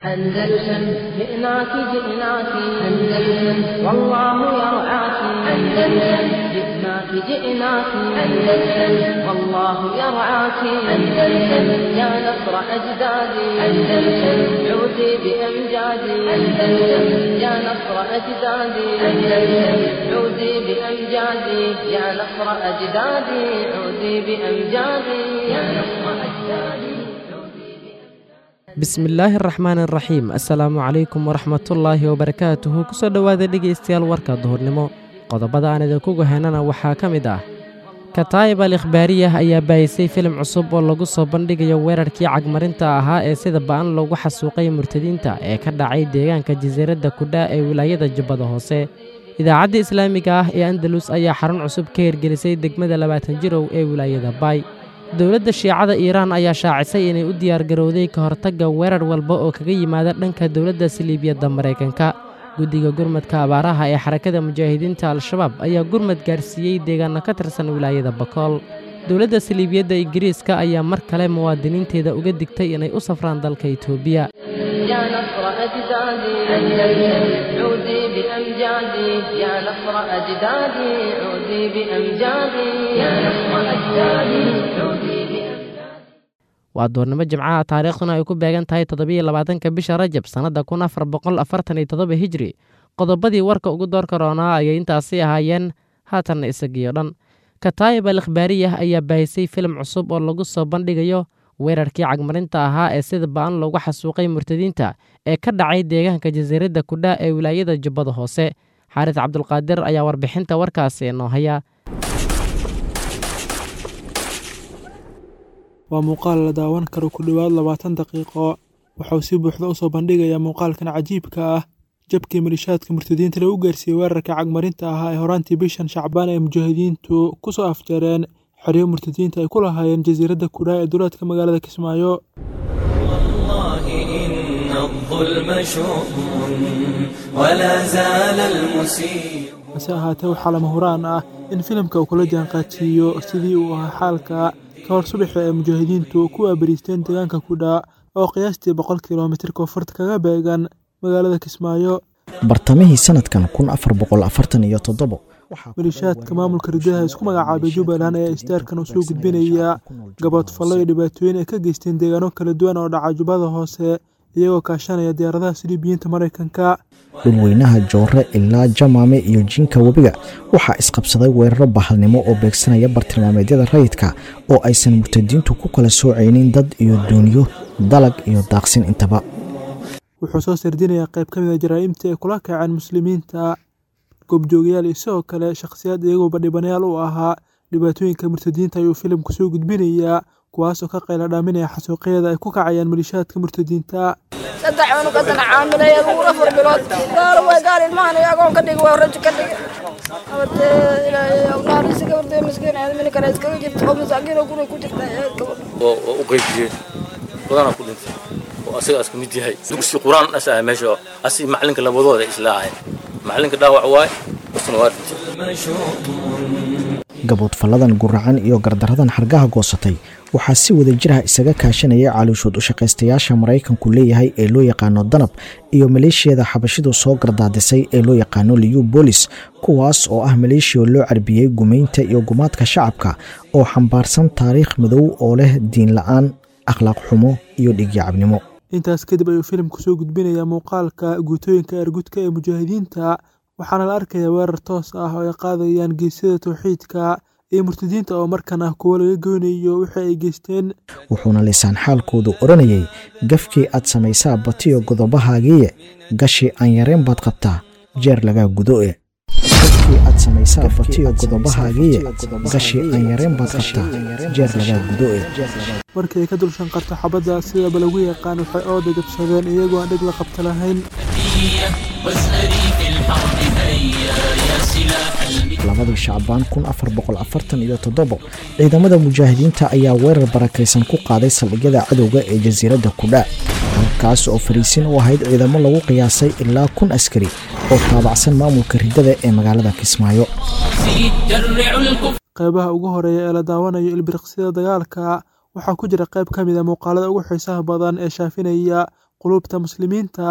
أندلسن جئناك جئناك أندلسن والله يرعاك أندلسن جئناك جئناك أندلسن والله يرعاك أندلسن يا نصر أجدادي أندلسن عودي بأمجادي أندلسن يا نصر أجدادي أندلسن عودي بأمجادي يا نصر أجدادي عودي بأمجادي يا نصر أجدادي bismillaahi araxmaan araxiim assalaamu calaykum waraxmatullaahi wabarakaatuhu kusoo dhowaada dhegaystayaal warka duhurnimo qodobada aan idinkugu heenana waxaa ka mid ah kataayib al ikhbaariyah ayaa baayisay filim cusub oo lagu soo bandhigayo weerarkii cagmarinta ahaa ee sida ba'an loogu xasuuqay murtadiinta ee ka dhacay deegaanka jasiiradda kudhaa ee wilaayada jubbada hoose idaacadda islaamiga ah ee andalus ayaa xarun cusub ka hirgelisay degmada labaatan jirow ee wilaayada baay dowladda shiicada iiraan ayaa shaacisay inay u diyaargarowday ka hortagga weerar walba oo kaga yimaada dhanka dowladda saliibiyadda maraykanka guddiga gurmadka abaaraha ee xarakada mujaahidiinta al-shabaab ayaa gurmad gaarsiiyey deegaanno ka tirsan wilaayada bakool dowladda saliibiyadda ingiriiska ayaa mar kale muwaadiniinteeda uga digtay inay u safraan dalka itoobiya يا نصر أجدادي أندلسن عودي بأمجادي يا نصر أجدادي عودي بأمجادي يا نصر أجدادي عودي بأمجادي waa doornimo jimcaha taariikhduna ay ku beegan tahay toddobiyo labaatanka bisha rajab sannadda kun afar boqol afartan iyo toddoba hijri qodobadii warka ugu doorka roonaa ayay intaasi ahaayeen haatanna isagiyo dhan kataayib al ikhbaariyah ayaa baahisay filim cusub oo lagu soo bandhigayo weerarkii cagmarinta ahaa ee sida ba'an loogu xasuuqay murtadiinta ee ka dhacay deegaanka jasiiradda kudhaa ee wilaayada jubbada hoose xaaris cabdulqaadir ayaa warbixinta warkaasi inoo haya waa muuqaal la daawan karo ku dhowaad labaatan daqiiqo waxauu si buuxda u soo bandhigayaa muuqaalkan cajiibka ah jabkii malishaadka murtadiinta lagu gaarsiiyey weerarka cagmarinta ahaa ee horaantii bishan shacbaan ee mujaahidiintu ku soo afjareen xeryo murtadiinta ay ku lahaayeen jasiiradda kudhaa ee duleedka magaalada kismaayo hase ahaatee waxaa lama huraan ah in filimka uu kula jaanqaadsiiyo sidii uu ahaa xaalka ka hor subaxa ee mujaahidiintu ku waabariisteen deegaanka kudhaa oo qiyaastii boqol kilomitir koonfurta kaga beegan magaalada kismaayo bartamihii sanadkan kun afar boqol afartan iyo toddobo malishaadka maamulka ridaha isku magacaabay jubbaland ayaa istaarkan usoo gudbinaya gaboodfallo iyo dhibaatooyin ay ka geysteen deegaano kala duwan oo dhaca jubbada hoose iyagoo kaashanaya diyaaradaha siliibiyiinta maraykanka dhulweynaha joore ilaa jamaame iyo jinka webiga waxaa isqabsaday weeraro bahalnimo oo beegsanaya bartilmaameedyada rayidka oo aysan murtadiintu ku kala soocaynin dad iyo duuniyo dalag iyo daaqsin intaba wuxuu soo sardinayaa qayb ka mid a jaraa'imta ay kula kaceen muslimiinta goobjoogayaal iyo sidoo kale shakhsiyaad iyaguoba dhibanayaal u ahaa dhibaatooyinka murtadiinta ayuu filimku soo gudbinayaa kuwaasoo ka qayla dhaaminaya xasuuqyada ay ku kacayaan malishaadka murtadiinta saddex cunug haddana caamilay aduur afar bilood gaalo way gaal ilmahan iyo agoon ka dhigi waa rajo ka dhigi abade ilaahay awnaarisi gabardee miskiin aad mini kale iskaga jirta oo masaakiin oo guriga ku jirta aad gabadh oo u qaybiyeen badanaa ku dhintay oo asagaas ka mid yahay dugsi qur-aan as ah meesha asi macalinka labadooda isla ahayn macalinka dhaawac waaye isna waa dhintay gaboodfalladan guracan iyo gardaradan xargaha goosatay waxaa si wada jiraha isaga kaashanaya caaluushood u shaqaystayaasha maraykanku leeyahay ee loo yaqaano danab iyo maleeshiyada xabashidu soo gardaadisay ee loo yaqaano liyu boolis kuwaas oo ah maleeshiya loo carbiyey gumaynta iyo gumaadka shacabka oo xambaarsan taariikh madow oo leh diin la-aan akhlaaq xumo iyo dhigyacabnimo intaas kadib ayuu filimku soo gudbinayaa muuqaalka guutooyinka ergudka ee mujaahidiinta waxaana la arkayaa weerar toos ah oo ay qaadayaan geesyada towxiidka iyo murtadiinta oo markan ah kuwo laga goynayo wixii ay geysteen wuxuuna lisaan xaalkoodu odhanayay gafkii aad samaysaa batiyo godobahaagiiye gashi aan yareen baad qabtaa jeer lagaa gudoe gafkii aad samaysaa batiyo godobahaagiiye gashi aan yareen baad qabtaa jeer lagaa gudoe markii ay ka dul shanqarto xabadda sidaba lagu yaqaan waxay ooda jabsadeen iyagoo aan dhig la qabta lahayn labadii shacbaan kun afar boqol afartan iyo toddobo ciidamada mujaahidiinta ayaa weerar barakaysan ku qaaday saldhigyada cadowga ee jasiiradda kudhaa halkaas oo fariisin u ahayd ciidamo lagu qiyaasay ilaa kun askari oo taabacsan maamulka ridada ee magaalada kismaayo qaybaha ugu horeeya ee la daawanayo ilbiriqsida dagaalka waxaa ku jira qayb ka mid a muuqaalada ugu xiisaha badan ee shaafinaya quluubta muslimiinta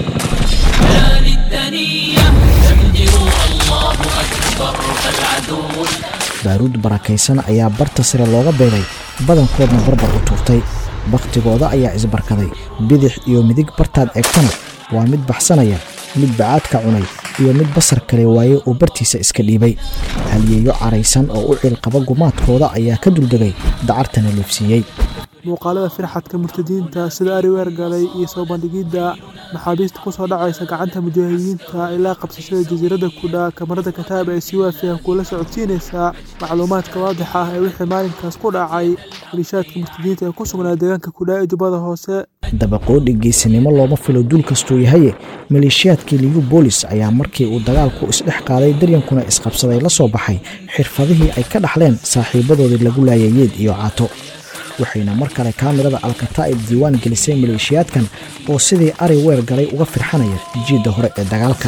baaruud barakaysan ayaa barta sare looga beegay badankoodna barbar u tuurtay bakhtigooda ayaa isbarkaday bidix iyo midig bartaad eegtana waa mid baxsanaya mid bacaadka cunay iyo mid basar kale waaye oo bartiisa iska dhiibay halyeeyo caraysan oo u ciilqaba gumaadkooda ayaa ka duldegay dacartana leefsiiyey muuqaalada firxadka murtadiinta sida ari weergalay iyo soo bandhigidda maxaabiista ku soo dhacaysa gacanta mujaahidiinta ilaa qabsashada jasiiradda kudha kamarada kataab ee si waafiya kuula socodsiinaysa macluumaadka waadixa ah ee wixii maalinkaas ku dhacay malishaadka murtadiinta ee ku sugnaa deegaanka kudha ee jubbada hoose dabaqoodhi geesinimo looma filo duul kastuu yahaye maleeshiyaadkii liyu boolis ayaa markii uu dagaalku isdhex qaaday daryankuna isqabsaday la soo baxay xirfadihii ay ka dhaxleen saaxiibadoodii lagu laayay yeed iyo caato waxayna mar kale kaamirada alkataa'ib diiwaan gelisay maleeshiyaadkan oo sidii ari weer galay uga firxanaya jiidda hore ee dagaalka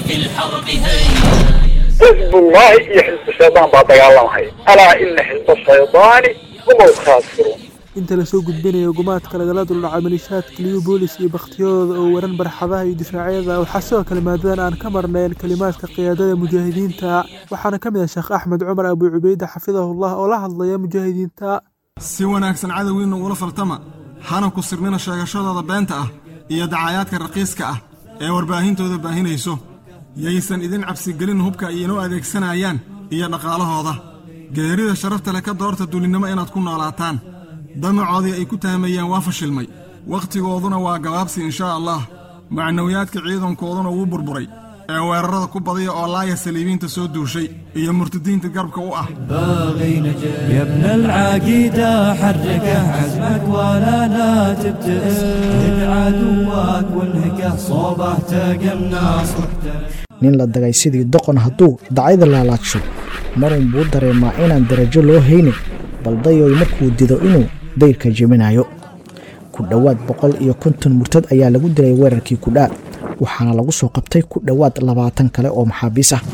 حزب الله iyo xisbu shaydaan baa dagaalamaya alaa ina xisba shaydaani hum alkhaasiruun inta lasoo gudbinayo gumaadka lagala duldhacay malishaadka liyu boolis iyo bakhtiyadooda oo waran barxadaha iyo difaacyada waxaa sidoo kale maadadan aan ka marnayn kelimaadka qiyaadada mujaahidiinta waxaana ka mid ah sheekh axmed cumar abu cubayde xafidahullah oo la hadlaya mujaahidiinta si wanaagsan cadowgiinna ugula faltama hana ku sirnina sheegashadooda beenta ah iyo dacayaadka raqiiska ah ee warbaahintooda baahinayso yaysan idin cabsigelin hubka ay inoo adeegsanayaan iyo dhaqaalahooda geerida sharafta leh ka doorta duulinnimo inaad ku noolaataan damacoodii ay ku taamayeen waa fashilmay wakhtigooduna waa gabaabsi inshaa allah macnawiyaadka ciidankooduna wuu burburay ee weerarada ku badiya oo laaya saliibiinta soo duushay iyo murtadiinta garabka u ah يا ابن العقيدة حركه عزمك ولا لا تبتئس هد عدوك وانهكه صوبه تقم ناصرته nin la dagay sidii doqon hadduu dacayda laalaadsho marun buu dareemaa inaan darajo loo haynin baldayoy markuu dido inuu dayrka jebinayo ku dhowaad boqol iyo konton murtad ayaa lagu dilay weerarkii kudhaa waxaana lagu soo qabtay ku dhowaad labaatan kale oo maxaabiis ah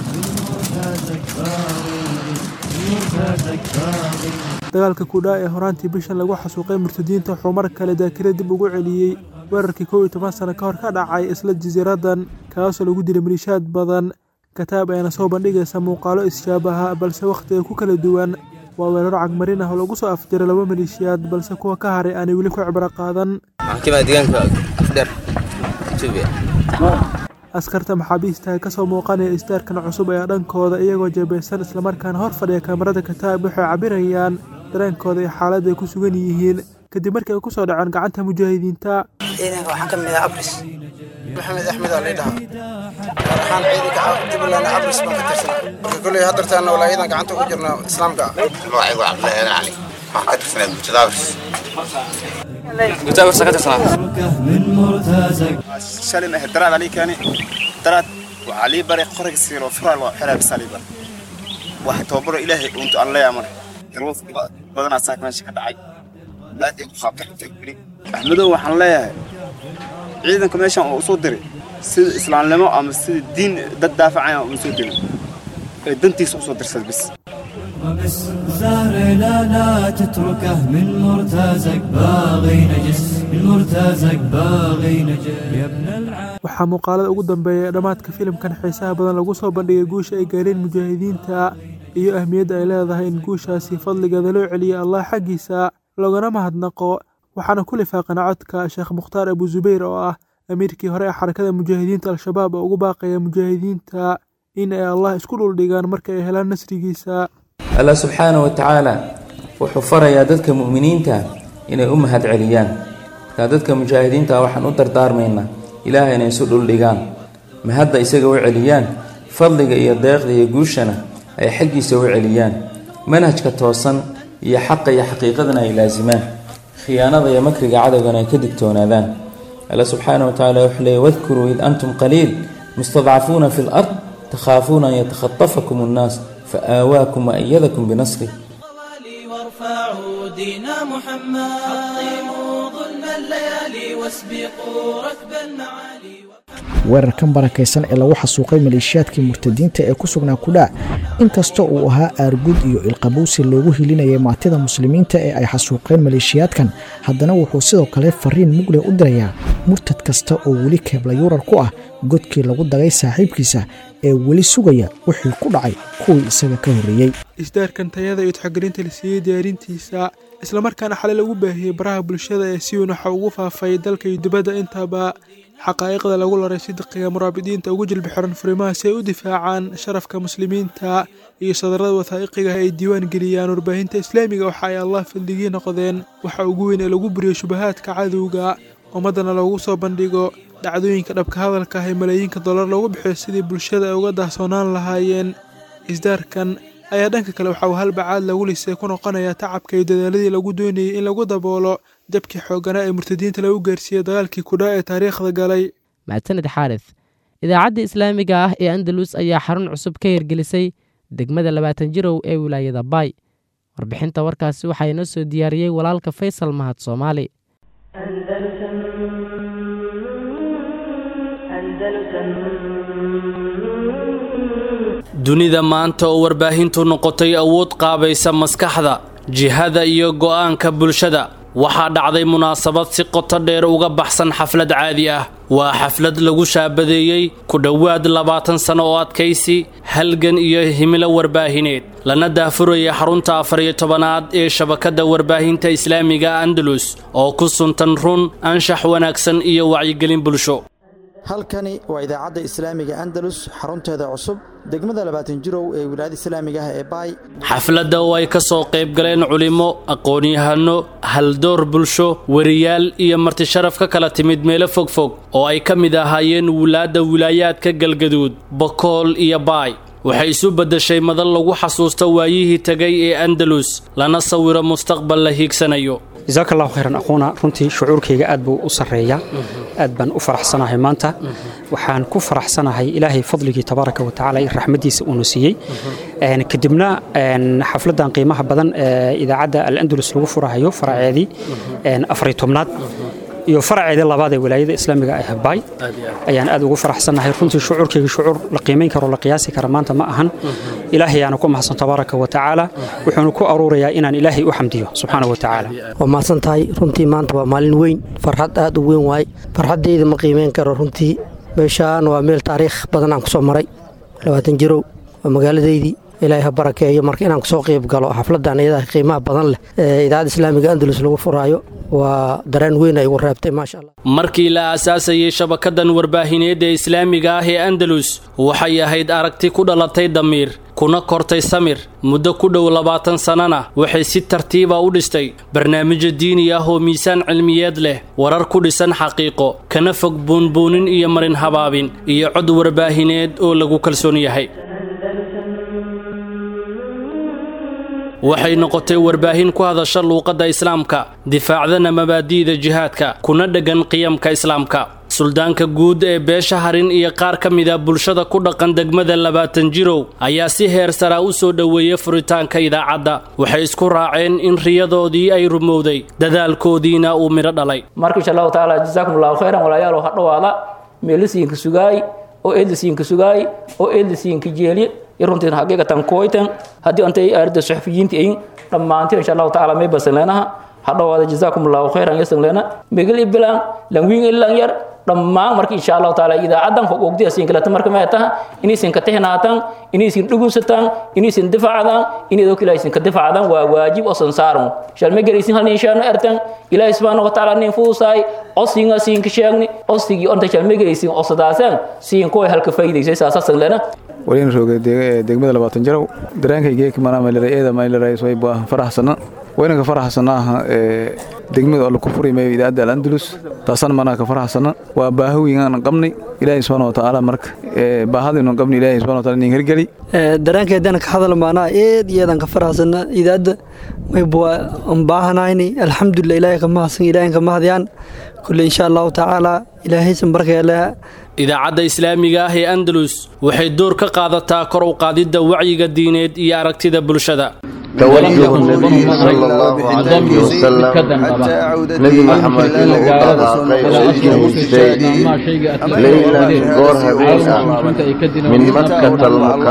dagaalka kudhaa ee horaantii bishan lagu xasuuqay murtadiinta wuxuu mar kale daakira dib ugu celiyey weerarkii kow iyo toban sano ka hor ka dhacay isla jasiiradan kaasoo lagu dilay maliishaad badan kataab ayna soo bandhigaysa muuqaalo isshaabaha balse wakhtiga ku kala duwan waa weeraro cagmarin ah oo lagu soo afjiray laba maleeshiyaad balse kuwa ka haray aanay weli ku cibro qaadan askarta maxaabiista ee kasoo muuqanaya istaarkan cusub ayaa dhankooda iyagoo jeebeysan islamarkaana hor fadhiya kaamarada kataab waxay cabirayaan dareenkooda iyo xaaladda ay ku sugan yihiin kadib markii ay ku soo dhaceen gacanta mujaahidiinta ciidanka waxaan ka mid ah abris maxamed axmed aa laydhahaa gaar ahaan ciidanka jubbaland abris baan ka tirsanaa marka kolley haddartaana walaayadan gacanta ugu jirna islaamka ah magacaygu cabdillaahi aadan cali waxaan ka tirsanaa bulshada abris من مرتزق shalin ahayd daraad alii keeni daraad waxaa lii baray qoriga siiro furaal waa xiraa bisaa lii baray wax tababaro ilaahay untu aan leeyaa male yarwad badanaa saaka meesha ka dhacay aad ay ku qaabtaxintay weli axmedow waxaan leeyahay ciidanka meeshan oo usoo diray sida islaamnimo ama sida diin dad daafacaya uma soo dirin ee dantiisa usoo dirsad bis وبس زهر لا لا تتركه من مرتزق باغي نجس من مرتزق باغي نجس يا ابن العالم waxaa muuqaalada ugu dambeeya ee dhammaadka filimkan xiisaha badan lagu soo bandhigay guusha ay gaareen mujaahidiinta iyo ahmiyadda ay leedahay in guushaasi fadligeeda loo celiyo allah xaggiisa loogana mahadnaqo waxaana ku lifaaqana codka sheekh mukhtaar abu zubayr oo ah amiirkii hore ee xarakada mujaahidiinta al-shabaab oo ugu baaqaya mujaahidiinta in ay allah isku dhuldhigaan marka ay helaan nasrigiisa allah subxaana wa tacaala wuxuu farayaa dadka mu'miniinta inay u mahad celiyaan markaa dadka mujaahidiinta waxaan u dardaarmaynaa ilaahay inay isu dhuldhigaan mahadda isaga u celiyaan fadliga iyo deeqda iyo guushana ay xaggiisa u celiyaan manhajka toosan iyo xaqa iyo xaqiiqadana ay laasimaan khiyaanada iyo makriga cadowgana ay ka digtoonaadaan allah subxaana wa tacaala wuxuu leeyay wadkuruu id antum qaliil mustadcafuuna fi lard takhaafuuna an yatakhatafakum annaas فآواكم وأيدكم بنصره وارفعوا دين محمد حطموا ظلم الليالي واسبقوا ركب المعالي weerarkan barakaysan ee lagu xasuuqay maleeshiyaadkii murtadiinta ee ku sugnaa kudhaa inkasta uu ahaa aargud iyo ilqabowsi loogu hilinayay maatida muslimiinta ee ay xasuuqeen maleeshiyaadkan haddana wuxuu sidoo kale fariin mugle u dirayaa murtad kasta oo weli keebla yuurar ku ah godkii lagu dagay saaxiibkiisa ee weli sugaya wixii ku dhacay kuwii isaga ka horreeyey isdaarkan tayada iyo taxagelinta la siiyey diyaarintiisa islamarkaana xalay lagu baahiyey baraha bulshada ee si weyn waxa ugu faafay dalka iyo dibadda intaba xaqaa'iqda lagu laray sidiqiga muraabidiinta ugu jilbi xiran furimaha si ay u difaacaan sharafka muslimiinta iyo sadarada wathaa'iqiga ay diiwaan geliyaan warbaahinta islaamiga waxa ay allah fadligii noqdeen waxa ugu weyn ee lagu buriyo shubahaadka cadowga ummaddana loogu soo bandhigo dhacdooyinka dhabka hadalka ah ee malaayiinka dollar loogu bixiyo sidii bulshada ay uga daahsoonaan lahaayeen isdaarkan ayaa dhanka kale waxa uu halbacaad lagu lisay ku noqonaya tacabka iyo dadaaladii lagu doonayay in lagu daboolo jabkii xooganaa ee murtadiinta lagu gaarsiiyey dagaalkii kudhaa ee taariikhda galay mahadsaned xaaris idaacadda islaamiga ah ee andalus ayaa xarun cusub ka hirgelisay degmada labaatan jirow ee wilaayada baay warbixinta warkaasi waxaa inoo soo diyaariyey walaalka faysal mahad soomaali dunida maanta oo warbaahintu noqotay awood qaabaysa maskaxda jihada iyo go'aanka bulshada waxaa dhacday munaasabad si qoto dheer uga baxsan xaflad caadi ah waa xaflad lagu shaabadeeyey ku dhowaad labaatan sano oo adkaysi halgan iyo himilo warbaahineed lana daafuraya xarunta afar iyo tobanaad ee shabakadda warbaahinta islaamiga andalus oo ku suntan run anshax wanaagsan iyo wacyigelin bulsho halkani waa idaacadda islaamiga andalus xarunteeda cusub degmada labaatan jirow ee wilaayada islaamiga ah ee baay xafladda oo ay ka soo qayb galeen culimmo aqoon-yahano haldoor bulsho weriyaal iyo martisharaf ka kala timid meelo fogfog oo ay ka mid ahaayeen wulaadda wilaayaadka galgaduud bokool iyo baay waxay isu beddeshay madal lagu xasuusto waayihii tegay ee andalus lana sawiro mustaqbal la hiigsanayo jasaaka allahu khayran aquuna runtii shucuurkayga aad buu u sarreeyaa aad baan u faraxsanahay maanta waxaan ku faraxsanahay ilaahay fadligii tabaaraka wa tacaala in raxmaddiisa uuna siiyey kadibna xafladdan qiimaha badan ee idaacadda al-andalus lagu furahayo faraceedii afariy tobnaad iyo faraceedii labaad ee wilaayada islaamiga ah baay ayaan aad ugu faraxsanahay runtii shucuurkayga shucuur la qiimayn karo la qiyaasi kara maanta ma ahan ilaahay aana ku mahadsan tabaaraka wa tacaala wuxuuna ku aruurayaa inaan ilaahay u xamdiyo subxaana wa tacaala waa mahadsan tahay runtii maanta waa maalin weyn farxad aad u weyn waaye farxaddayda ma qiimayn karo runtii meeshaan waa meel taariikh badan aan ku soo maray labaatan jirow waa magaaladaydii ilaahay ha barakeeyo marka inaan kusoo qayb galo xafladdan iyada qiimaha badan leh ee idaacadda islaamiga andalus lagu furaayo waa dareen weyn ay ugu reebtay maasha allah markii la aasaasayey shabakadan warbaahineed ee islaamiga ah ee andalus waxay ahayd aragti ku dhalatay damiir kuna kortay samir muddo ku dhow labaatan sannana waxay si tartiiba u dhistay barnaamijyo diini ah oo miisaan cilmiyeed leh warar ku dhisan xaqiiqo kana fog buunbuunin iyo marin habaabin iyo cod warbaahineed oo lagu kalsoon yahay waxay noqotay warbaahin ku hadasha luuqadda islaamka difaacdana mabaadi'da jihaadka kuna dheggan qiyamka islaamka suldaanka guud ee beesha harin iyo qaar ka mida bulshada ku dhaqan degmada labaatan jirow ayaa si heer saraa u soo dhoweeyey furitaanka idaacadda waxay isku raaceen in riyadoodii ay rumowday dadaalkoodiina uu midho dhalay marka insha allahu tacaala jasaakum allahu khayran walaalayaal ha dhowaada meelisiinka sugaay oo eedlisiinka sugaay oo eedlisiinka jeeliye runtiin haqiiqatan kooytan haddii antay aarida suxufiyiinta ayin dhammaantiin insha allahu tacaala may basan leenaha hadhowaada jazaakum allahu khayran yasan leena megel ibilan langwiin ilan yar dhammaan marka insha allahu tacaala idaacadan hogogdiya siin kalata marka may taha inaysan ka tixnaatan inaysan dhugunsataan inaysan difaacdaan inaydo kila aysan ka difaacdaan waa waajib oo sansaaran shal ma gelaysin hal inshaano ertan ilaahi subhanahu wa tacaala nin fuusaay osiga siin ka sheegni osigii onta shal ma gelaysin osadaasan siin kooy halka faa'iidaysay saasasan leena waliin rooge degmada labaatan jarow dareenkaygeeka manaamalera eeda maylerays way baa faraxsana waynanka faraxsanaaha degmada alla ku furimayo idaacadda al-andalus taasana manaa ka faraxsana waa baahawiinaan qabnay ilaahay subxaana watacaala marka baahadaynu qabnay ilaahay subxana wataala nin hergeli dareenkeedana ka hadal maanaa eed iyadan ka faraxsana idaacadda mayba baahanayni alxamdulilah ilaahay ka mahadsan ilaahay ka mahadyaan kulle insha allahu tacaala ilaahaysan barkeeleha idaacadda islaamiga ah ee andalus waxay door ka qaadataa kor u qaadidda wacyiga diineed iyo aragtida bulshada توجه النبي صلى الله عليه وسلم نبي محمد inuu u dhaqaaqay oo u jihaystay leylan goor habeen ah min makkata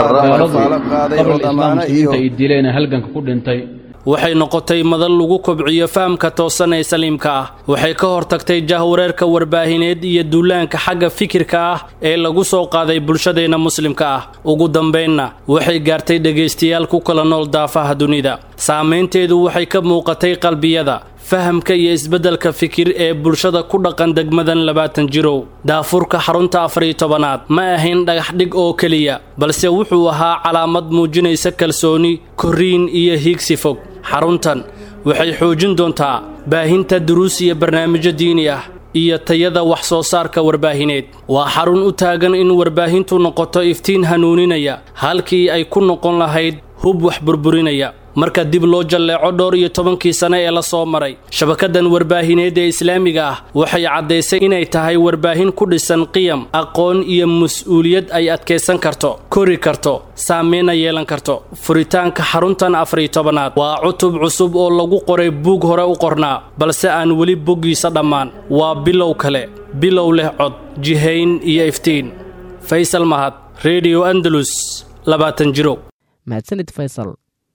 almukaramati waxay noqotay madal lagu kobciyo fahamka toosan ee saliimka ah waxay ka hortagtay jahwareerka warbaahineed iyo duulaanka xagga fikirka ah ee lagu soo qaaday bulshadeenna muslimka ah ugu dambaynna waxay gaartay dhegaystayaal ku kala nool daafaha dunida saamaynteedu waxay ka muuqatay qalbiyada fahamka iyo isbeddelka fikir ee bulshada ku dhaqan degmadan labaatan jirow daafurka xarunta afariyo tobanaad ma ahayn dhagaxdhig oo keliya balse wuxuu ahaa calaamad muujinaysa kalsooni korriin iyo hiigsi fog xaruntan waxay xoojin doontaa baahinta duruus iyo barnaamijyo diini ah iyo tayada wax soo saarka warbaahineed waa xarun u taagan in warbaahintu noqoto iftiin hanuuninaya halkii ay ku noqon lahayd hub wax burburinaya marka dib loo jalleeco dhowr iyo tobankii sane ee la soo maray shabakadan warbaahineed ee islaamiga ah waxay caddaysay inay tahay warbaahin ku dhisan qiyam aqoon iyo mas-uuliyad ay adkaysan karto kori karto saameyna yeelan karto furitaanka xaruntan afariyo tobanaad waa cutub cusub oo lagu qoray buug hore u qornaa balse aan weli boggiisa dhammaan waa bilow kale bilow leh cod jihayn iyo iftiin faysal mahad redio andalus labaatan jiro mahadsanid faysal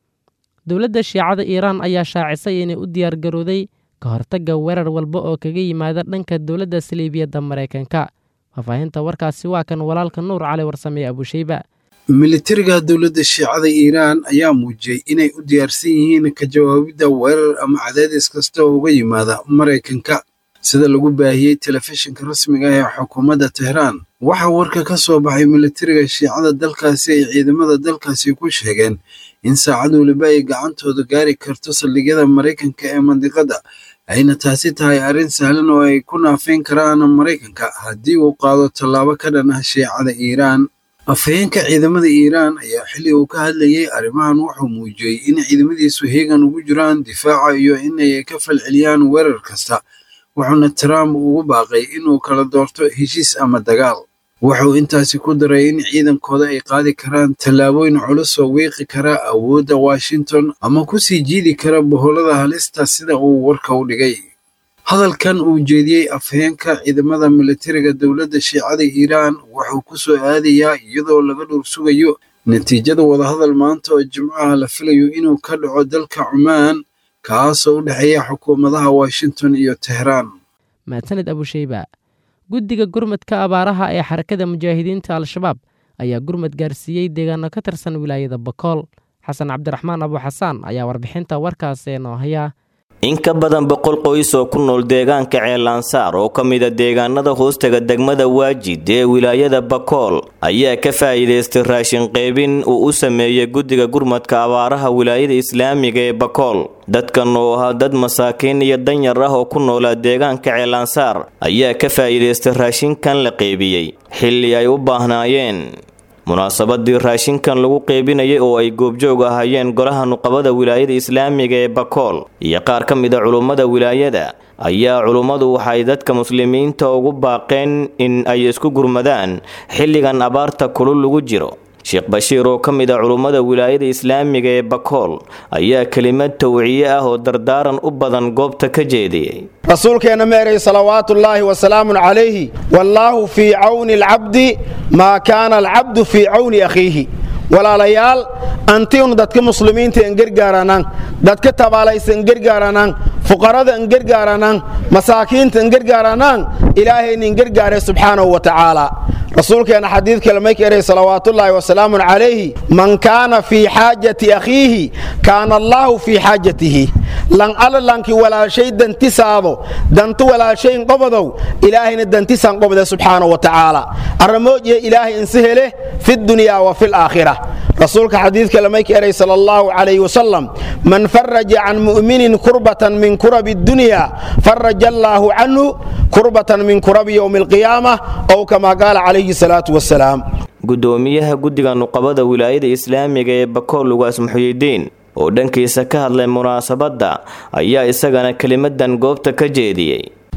dowladda shiicada iiraan ayaa shaacisay inay u diyaargarowday ka hortagga weerar walba oo kaga yimaada dhanka dowladda saliibiyadda maraykanka faahfaahinta warkaasi waa kan walaalka nuur cali warsame abushayba militariga dowladda shiicada iiraan ayaa muujiyey inay u diyaarsan yihiin ka jawaabidda weerar ama cadaadis kasta oo uga yimaada maraykanka sida lagu baahiyey telefishinka rasmiga ah ee xukuumadda tehraan waxaa warka ka soo baxay militariga shiicada dalkaasi ay ciidamada dalkaasi ku sheegeen in saacad weliba ay gacantooda gaari karto saldhigyada maraykanka ee mandiqadda ayna taasi tahay arrin sahlan oo ay ku naafeyn karaan maraykanka haddii uu qaado tallaabo ka dhan ah shiicada iiraan afhayeenka ciidamada iiraan ayaa xilli uu ka hadlayay arrimahan wuxuu muujiyey in ciidamadiisu heegan ugu jiraan difaaca iyo inay ka falceliyaan weerar kasta wuxuuna trump ugu baaqay inuu kala doorto heshiis ama dagaal wuxuu intaasi ku daray in ciidankooda ay qaadi karaan tallaabooyin culus oo wiiqi kara awoodda washington ama ku sii jiidi kara boholada halista sida uu warka u dhigay hadalkan uu jeediyey afhayeenka ciidamada militariga dowladda shiicada iiraan wuxuu ku soo aadayaa iyadoo laga dhowr sugayo natiijada wadahadal maanta oo jimcaha la filayo inuu ka dhaco dalka cumaan kaasoo u dhexeeya xukuumadaha washington iyo tehraan mahadsanid abushayba guddiga gurmadka abaaraha ee xarakada mujaahidiinta al-shabaab ayaa gurmad gaarsiiyey deegaano ka tirsan wilaayada bakool xasan cabdiraxmaan abuxasaan ayaa warbixinta warkaasi noo haya in ka badan boqol qoys oo ku nool deegaanka ceelansaar oo ka mida deegaanada hoostaga degmada waajid ee wilaayada bakool ayaa ka faa'iidaystay raashin qaybin uu u sameeyey guddiga gurmadka abaaraha wilaayada islaamiga ee bakool dadkan oo ahaa dad masaakiin iyo danyar ah oo ku noolaa deegaanka ceelansaar ayaa ka faa'iidaystay raashinkan la qeybiyey xilli ay u baahnaayeen munaasabadii raashinkan lagu qeybinayay oo ay goobjoog ahaayeen golaha nuqabada wilaayada islaamiga ee bakool iyo qaar ka mid a culummada wilaayada ayaa culummadu waxay dadka muslimiinta ugu baaqeen in ay isku gurmadaan xilligan abaarta kulul lagu jiro sheekh bashiir oo ka mid a culummada wilaayada islaamiga ee bakool ayaa kelimad tawciye ah oo dardaaran u badan goobta ka jeediyey rasuulkeenna meeray salawaatullaahi wasalaamun calayhi wallaahu fii cawni alcabdi maa kaana alcabdu fii cawni akhiihi walaalayaal antiun dadka muslimiinta en gergaaranaan dadka tabaalaysa en gergaaranaan fuqarada en gergaaranaan masaakiinta en gergaaranaan ilaahayna en gergaare subxaanahu wa tacaala rasuulkeena xadiid kale may ka eray salawaatullaahi wasalaamun calayhi man kaana fii xaajati akhiihi kaana allaahu fii xaajatihi lan alla lanki walaashay dantisaado dantu walaashayn qobadow ilaahayna dantisaan qobde subxaanahu wa tacaala arramoojiya ilaahay insi hele fi dunyaa wa fi laakhira rasuulka xadiid kale may ka eray sala allahu calayhi wasalam man faraja can mu'minin kurbatan min kurabi dunya faraja allaahu canhu kurbatan min kurabi yowmi alqiyaama ow kama qaala calayhi salaatu wasalaam gudoomiyaha guddiga nuqabada wilaayada islaamiga ee bakool lugaas muxuyidiin oo dhankiisa ka hadlay munaasabadda ayaa isagana kelimadan goobta ka jeediyey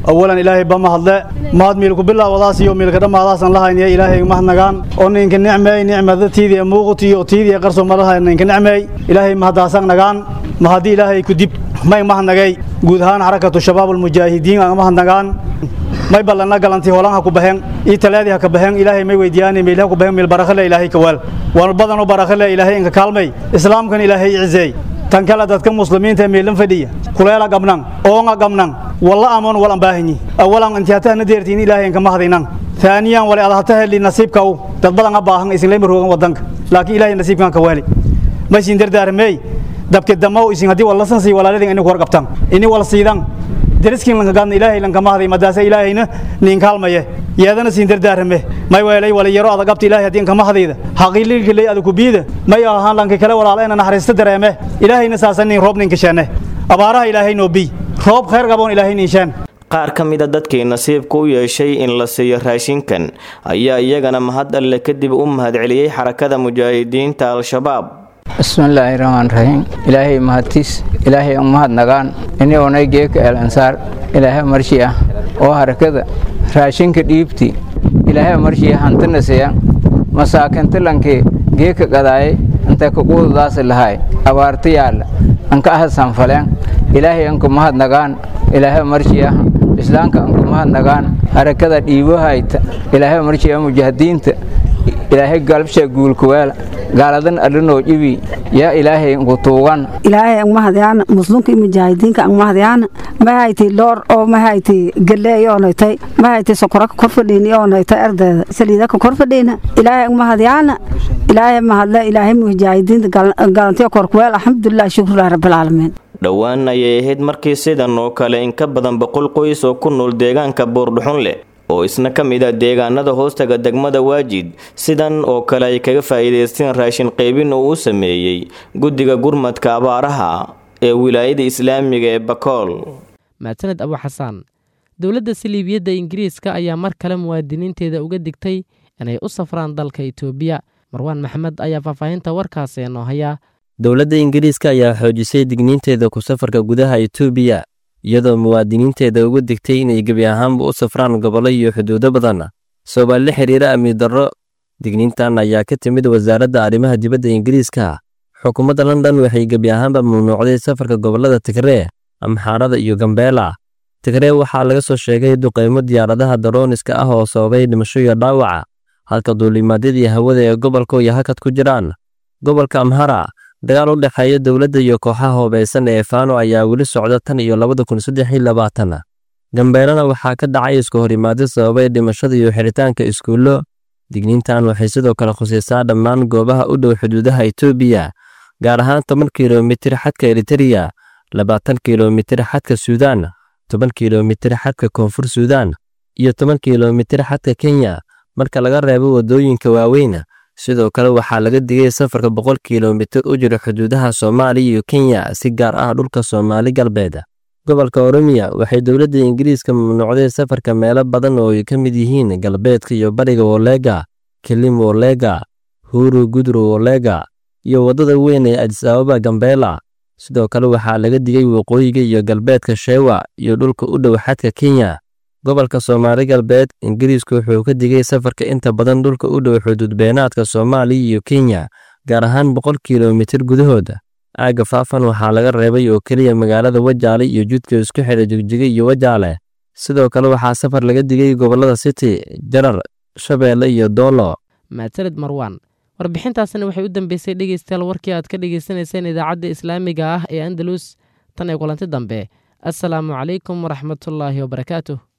awalan ilaahay ba mahadle mahad miilku bilaawadaas iyo miilka dhammaadaasan lahayniya ilaahay mahadnagaan oo ninka nicmeey nicmada tiidii muuqutiyo tiidii qarso malaha ninka nicmeey ilaahay mahadaasan nagaan mahadi ilaahay ku dib may mahadnagay guud ahaan xarakatu shabaab almujaahidiin aan mahadnagaan may ballana galanti holan ha ku baxeen ii talaadii ha ka baxeen ilaahay may weydiiyaan meel ha ku baxeen meel barakale ilaahay ka waal waan badan oo barakale ilaahay inka kaalmay islaamkan ilaahay cizeey tan kale dadka muslimiinta meelan fadhiya kuleela gabnan oonga gabnan walla amoon wal ambaahanyi awalan intiyaatahna deertiin ilaahay inka mahadinan ثانيا ولا الله تهلي نصيبك او تدبلن باهن اسن لي مروغن ودنك لكن الهي نصيبك ka waali ma siin dardaarmay dabke damaw isin hadii wala san si walaaladin inuu war qabtan ini wala siidan deriskin lan gaadna ilaahay lan kama haday madaasa ilaahayna nin kaalmaye yeedana siin dardaarme may weelay wala yaro adag qabta ilaahay hadii kama hadayda haqiiqi leey adag ku biida may ahaan lan kale walaalayna naxariista dareeme ilaahayna saasan nin roob nin ka sheene abaaraha ilaahay noo bi roob khayr gaboon ilaahay nin sheen qaar ka mida dadkii nasiibka u yeeshay in la siiyo raashinkan ayaa iyagana mahad alle kadib u mahadceliyey xarakada mujaahidiinta al-shabaab bismillaahi raxmaan raxiim ilaahay mahadtiis ilaahay u mahadnagaan ini onay geeka el ansaar ilaahay marshi ah oo harakada raashinka dhiibti ilaahay marshi hantana siya masaakinta lankii geeka gadaaye intay kaquudadaasi lahay abaarta yaalla anka ahasan faleen ilaahay anku mahadnagaan ilaahay marshi ah islaamka anku mahadnagaan harakada dhiibohayta ilaahay marshi ah mujaahidiinta ilaahay galbsha guulkuweela gaaladan adhanoo dhibi yaa ilaahay nku tuugan ilaahay ang mahadyaana muslimka iyo mujaahidiinka ang mahadyaana mahayti loor oo mahayti galeey oonaytay mahayti sokoraka korfadhiini oonaytay ardeeda saliidaka korfadhiina ilaahay ang mahadyaana ilaahay mahadle ilaahay mujaahidiinta galantiya korkuweel alxamdulilah shukrulah rabbilcaalamiin dhowaan ayay ahayd markii sidan oo kale in ka badan boqol qoys oo ku nool deegaanka buurdhuxun leh oo isna ka mid a deegaanada hoostaga degmada waajid sidan oo kale ay kaga faa'iidaysteen raashin qaybin uu u sameeyey guddiga gurmadka abaaraha ee wilaayada islaamiga ee bakool mahadsaned abu xasaan dowladda saliibiyadda ingiriiska ayaa mar kale muwaadiniinteeda uga digtay inay u safraan dalka itoobiya marwaan maxamed ayaa faahfaahinta warkaasi noo haya dowladda ingiriiska ayaa xoojisay digniinteeda ku safarka gudaha itoobiya iyadoo muwaadiniinteeda uga digtay inay gebi ahaanba u safraan gobollo iyo xuduudo badan soomaali la xiriira amni darro digniintan ayaa ka timid wasaaradda arrimaha dibadda ingiriiska xukuumadda london waxay gebi ahaanba mamnuucday safarka gobollada tigree amxaarada iyo gambeela tigree waxaa laga soo sheegay duqeymo diyaaradaha darooniska ah oo sababay dhimasho iyo dhaawaca halka duulimaadyadii hawada ee gobolka iyo hakad ku jiraan gobolka amhara dagaal u dhexeeya dowladda iyo kooxaha hoobaysan ee faano ayaa weli socda tan iyo labada kun saddex iyo labaatan gambeelana waxaa ka dhacay isku horimaado sababay dhimashada iyo xiritaanka iskuullo digniintan waxay sidoo kale khusaysaa dhammaan goobaha u dhow xuduudaha itoobiya gaar ahaan toban kilomitir xadka eritereya labaatan kilomitir xadka suudaan toban kilomitir xadka koonfur suudaan iyo toban kilomitir xadka kenya marka laga reebo waddooyinka waaweyn sidoo kale waxaa laga digay safarka boqol kilomitir u jira xuduudaha soomaaliya iyo kenya si gaar ah dhulka soomaali galbeed gobolka oromiya waxay dowladda ingiriiska mamnuucday safarka meelo badan oo ay ka mid yihiin galbeedka iyo bariga wolega kelim wolega huru gudru wolega iyo waddada weyn ee adis ababa gambeela sidoo kale waxaa laga digay waqooyiga iyo galbeedka sheewa iyo dhulka u dhow xadka kenya gobolka soomaali galbeed ingiriisku wuxuu ka digay safarka inta badan dhulka u dhow xuduud beenaadka soomaaliya iyo kenya gaar ahaan boqol kilomitir gudahooda aagga faafan waxaa laga reebay oo keliya magaalada wajaale iyo judka isku xidha jigjiga iyo wajaale sidoo kale waxaa safar laga digay gobollada city jarar shabeelle iyo doolo mahadsaned marwaan warbixintaasina waxay u dambeysay dhegeystayaal warkii aad ka dhegeysaneyseen idaacadda islaamiga ah ee andalus tan ee kulanti dambe assalaamu calaykum waraxmatullaahi wabarakaatuh